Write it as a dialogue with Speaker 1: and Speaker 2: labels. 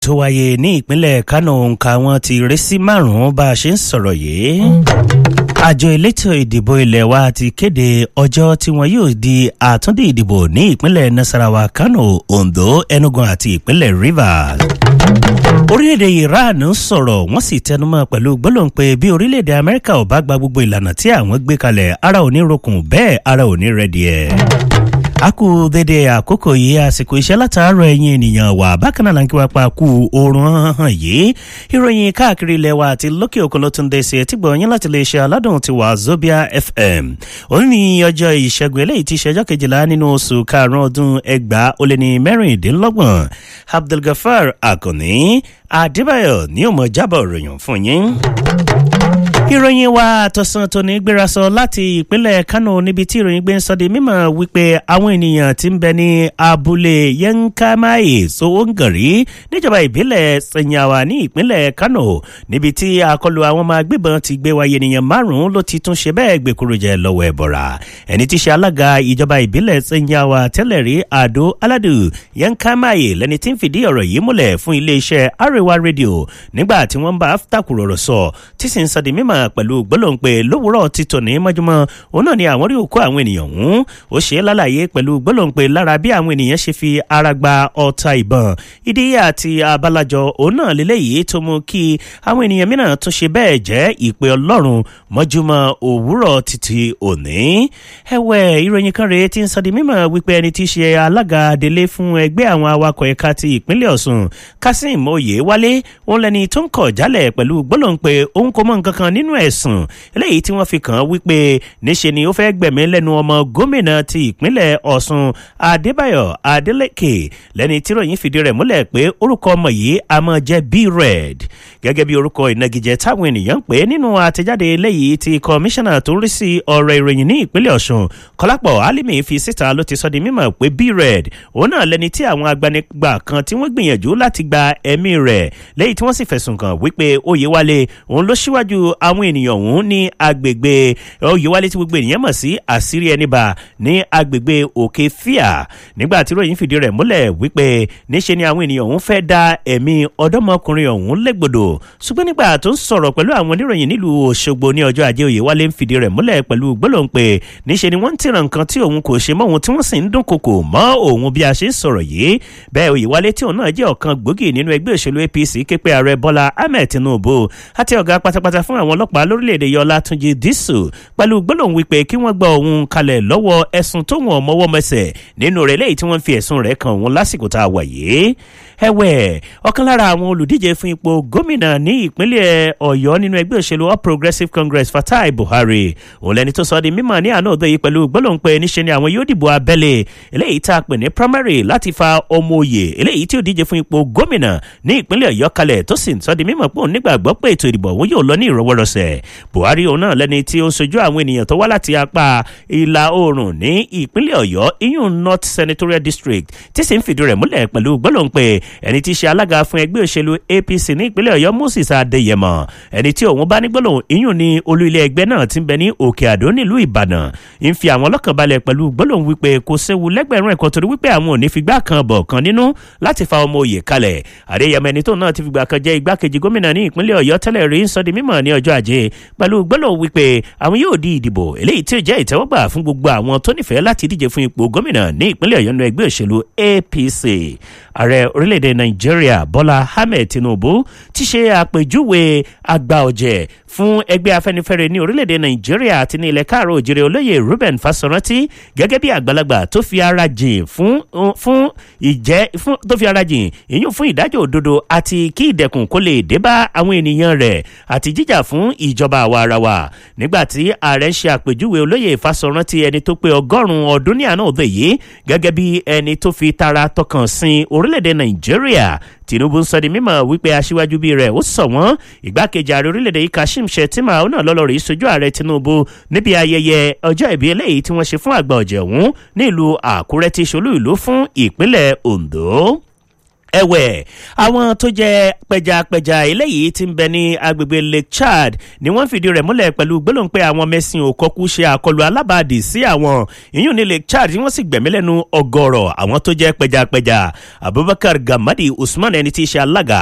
Speaker 1: tó wáyé ní ìpínlẹ̀ kánò òǹkà wọn ti ré sí márùn-ún bá a ṣe ń sọ̀rọ̀ yìí. àjọ elétò ìdìbò ilẹ̀ wa ti kéde ọjọ́ tí wọn yóò di àtúndì ìdìbò ní ìpínlẹ̀ nasarawa kánò ondo enugu àti ìpínlẹ̀ rivers orílẹ̀-èdè iran sọ̀rọ̀ wọ́n sì tẹnumọ́ pẹ̀lú gbólóhùn pé bí orílẹ̀-èdè amẹ́ríkà ò bá gba gbogbo ìlànà tí àwọn gbé kalẹ̀ ara ò ní rokùn bẹ́ẹ̀ ara ò ní rẹ̀díẹ̀ a kú dédé àkókò yìí àsìkò iṣẹ́ látàárọ̀ ẹ̀yìn ènìyàn wà bákan náà láǹkí wá pa kú oorun hàn yìí ìròyìn káàkiri ilẹ̀ wa àti lókè òkun ló tún dé sí etí gbọ̀nyìn láti lè ṣe aládùn ti wà zobia fm òun ní ọjọ́ ìṣẹ́gun eléyìí ti ṣẹjọ́ kejìlá nínú oṣù karùn-ún ọdún ẹgbàá ó lé ní mẹ́rìndínlọ́gbọ̀n abdulgafar akànní adébáyọ̀ ní òmò jábọ̀ ròyìn fún yín ìròyìn wa àtọ̀sán tòní gbéra sọ láti ìpínlẹ̀ kánò níbi tí ìròyìn gbé ń sọ di mímọ̀ wípé àwọn ènìyàn ti ń bẹ ní abúlé yankamaye sowongari níjọba ìbílẹ̀ sanyawa ní ìpínlẹ̀ kánò níbi tí àkọlù àwọn ọmọ agbébọn ti gbé wáyé ènìyàn márùn-ún ló ti tún ṣe bẹ́ẹ̀ gbèkúrò jẹ lọ́wọ́ ẹ̀bọ̀ra ẹni tí ṣe alága ìjọba ìbílẹ̀ sanyawa tẹ́lẹ̀ rí àdó aládù yankamaye lẹni tí ń fìdí ọ̀rọ̀ yìí múlẹ̀ fún iléeṣẹ́ arewa rédíò nígbà tí wọ́n bá tàkùrọ̀rọ̀ sọ tí sì ń sọ di mímọ̀ pẹ̀lú gbólóhùn pé lówùúrọ̀ ti tòní mọ́júmọ́ òun náà ni àwọn rí òkú àwọn ènìyàn ọ̀hún ó ṣe é lálàyé pẹ̀lú gbólóhùn pé lára bí àwọn ènìyàn ṣe fi ara gba ọta ìbọn ìdí àti abalajọ òun náà lélẹ́yìí tó mú kí àwọn ènìyàn mìíràn tún ṣe bẹ́ẹ̀ jẹ́ ìpè ọlọ́run mọ́júmọ́ òwúrọ̀ títí òní. ẹ̀wẹ̀ ìròyìn kan rèé ti ń sọ di mímọ̀ wípé ẹni tí í ṣe alága adelé fún ẹgbẹ́ àwọn awakọ̀ ẹ̀ka ti ìpínlẹ̀ ọ̀sùn kasim oyewale òun lẹni tó ń kọ̀ jálẹ̀ pẹ̀lú gbólóhùn pé òun kò mọ nǹkan kan nínú ẹ̀sùn eléyìí tí wọ́n fi kàn án wípé níṣe ni ó fẹ́ gbẹ̀mí lẹ́nu ọmọ gómìnà ti ìpínlẹ̀ ọ̀sùn adébáyọ̀ adélèké lẹ́ni tí ròyìn fìdí rẹ̀ múlẹ̀ pé orúkọ ọmọ yìí a máa jẹ́ b-red gẹ́gẹ́ bí orúkọ ìnagijẹ táwọn ènìyàn ń pè é nínú àtẹ̀jáde eléyìí ti kọmíṣánná tó ń rí sí ọ̀rọ̀ ìròyìn ní ìpínlẹ̀ ọ̀sùn kọlápọ̀ alimi fi síta ló ti sọ di mímọ̀ pé b-red òun náà lẹni tí àwọn agbanigbà kan tí wọ́n gbìyànjú láti gba ẹ̀mí rẹ̀ lẹ́yìn tí wọ́n sì fẹ̀sùn kàn wípé oyèwálé òun ló síwájú àwọn ènìyàn ọ̀hún ní agbègbè oyèwálé tí gbogbo ènìyàn mọ̀ sí àṣírí ẹnìbà ní agbègbè òkè fíà nígbà tí ròyìn fìdí rẹ̀ múlẹ̀ wípé níṣe ni àwọn ènìyàn ọ̀hún fẹ́ da ẹ̀mí ọ̀dọ́mọkùnrin ọ̀hún légbodò ṣùgbọ́n nígbà tó ń sọ̀rọ̀ pẹ̀lú àwọn oníròyìn nílùú òṣogbo ní ọjọ́ ajé oyèwálé ń fìdí rẹ̀ múlẹ̀ pẹ̀lú gbólóhùn pé níṣe ni wọ́n ń tìràn nǹkan tí òun kò ṣe mọ́ òun tí wọ́n sì ń dún kòkò mọ́ òun bí a ṣe ń sọ̀rọ̀ yìí bẹ́ẹ̀ oyèwálé tí òun náà jẹ́ ọ̀kan gbòógì nínú ẹgbẹ́ òṣèlú apc képe ààrẹ bọ́lá ahmed tinubu àti ọ̀gá pátápátá fún àwọn ọlọ́pàá lórílẹ̀‐èdè yọlá túnjí dísù pẹ̀lú gbólóhùn wípé kí wọ́n gba òun kalẹ̀ lọ́wọ́ ẹ̀sùn tó wọ̀n mọ́wọ́ mẹsẹ̀ nínú rẹ̀ léyìí tí wọ́n fi ẹ̀sùn rẹ̀ kan òun lásìkò tá a wà yìí ẹ̀wẹ̀ ọ̀kan lára àwọn olùdíje fún ipò gómìnà ní ìpínlẹ̀ ọ̀yọ́ nínú ẹgbẹ́ òṣèlú all progressives congress fatai buhari òun lẹni tó sọ di mímọ̀ ní àná òde yìí pẹ̀lú gbólóhùn pé níṣe ni àwọn yóò dìbò abẹ́lé eléyìí tá a pè ní primary láti fa ọmọ òye eléyìí tí ò díje fún ipò gómìnà ní ìpínlẹ̀ ọ̀yọ́ kalẹ̀ tó sì ń sọ di mímọ̀ pé òun nígbàgbọ́ pé ètò ìdìbò òun yóò lọ ní ìrọwọ́rọsẹ̀ buhari òun náà lẹni tí ó ń sojú àwọn ènìyàn tó wá láti apá ìlà oòrùn ní ìpínlẹ̀ ọ̀yọ́ iyún north senatorial district tí sì ń fìdí rẹ̀ múlẹ̀ pẹ̀lú gbólóhùn pé ẹni tí í ṣe alága fún ẹgbẹ́ òṣèlú apc ní ìpínlẹ̀ ọ̀yọ́ moses adéyẹmọ ẹni tí òun bá ní gbólóhùn iyún ní olú ilé ẹgbẹ́ náà ti ń bẹ ní òkè àdó nílùú ìbàdàn ń fi àwọn ọlọ́kàn balẹ̀ pẹ̀lú gbólóhùn wípé kò séwu lẹ́gbẹ̀rún ẹ̀kọ́ torí wípé àwọn ò ní figbá kan bọ̀ kan nínú láti fa ọmọ òye kalẹ̀ adéyẹmọ ẹni tó náà ti fìgbà kan jẹ́ igbákejì gómìnà ní ìpínlẹ̀ ọ̀yọ́ tẹ́lẹ̀ rí ń sọ di mímọ̀ ní ọjọ́ ajé pẹ̀lú gbólóhùn wípé àwọn yóò di ìdìbò eléyìí tí ó jẹ́ ìtẹ́wọ́gbà fún gbogbo àwọn tó nífẹ̀ẹ́ láti díje fún ipò gómìnà ní ìpínlẹ̀ ọ̀yọ́ nínú ẹgbẹ́ òṣèlú apc ààrẹ orílẹ̀-èdè nàìjíríà bọ́lá ahmed tinubu ti ṣe àpèjúwe àgbà ọ̀jẹ̀ fún ẹgbẹ́ afẹ́nifẹ́re ní orílẹ̀-èdè nàìjíríà àti ní ilẹ̀ káàró òjèrè olóyè ruben fasoranti gẹ́gẹ́ bí àgbàlagbà tó fi ara jìn fún fún ìjẹ́ fún tó fi ara jìn ìyún fún ìdájọ́ òdodo àti kí ìdẹ̀kùn kó lè dé bá àwọn ènìyàn rẹ̀ àti jíjà fún ìjọba àwa ara wa nígbà tí ààrẹ ṣe àpèjúwe olóyè fasoranti ẹni tó pé ọgọ́rùn-ún ọdún ní àná òde yìí gẹ́gẹ́ bí ẹni tó fi tara tọkàn sin orílẹ̀-èdè nàìjíríà tinubu ń sọ di mímọ̀ wípé aṣíwájú bíi rẹ̀ ó sọ wọ́n ìgbákejì ààrẹ orílẹ̀-èdè yìí kashim shettima ó náà lọ́lọ́rìí sojú ààrẹ tinubu níbi ayẹyẹ ọjọ́ ìbí eléyìí tí wọ́n ṣe fún àgbà ọ̀jẹ̀ ọ̀hún nílùú àkúrẹ́ tí ṣolú ìlú fún ìpínlẹ̀ ondo ẹ̀wẹ̀ àwọn tó jẹ́ pẹjapẹja eléyìí ti ń bẹ ní agbègbè lake chad ni wọ́n fìdí rẹ̀ múlẹ̀ pẹ̀lú gbólóhùn pé àwọn mẹ́sìn òkọ́kú ṣe àkọlù alábàádì sí àwọn ìyún ní lake chad tí wọ́n sì gbẹ̀mí lẹ́nu ọgọ́rọ̀ àwọn tó jẹ́ pẹjapẹja abubakar gamadi usman ẹni tí í ṣe alága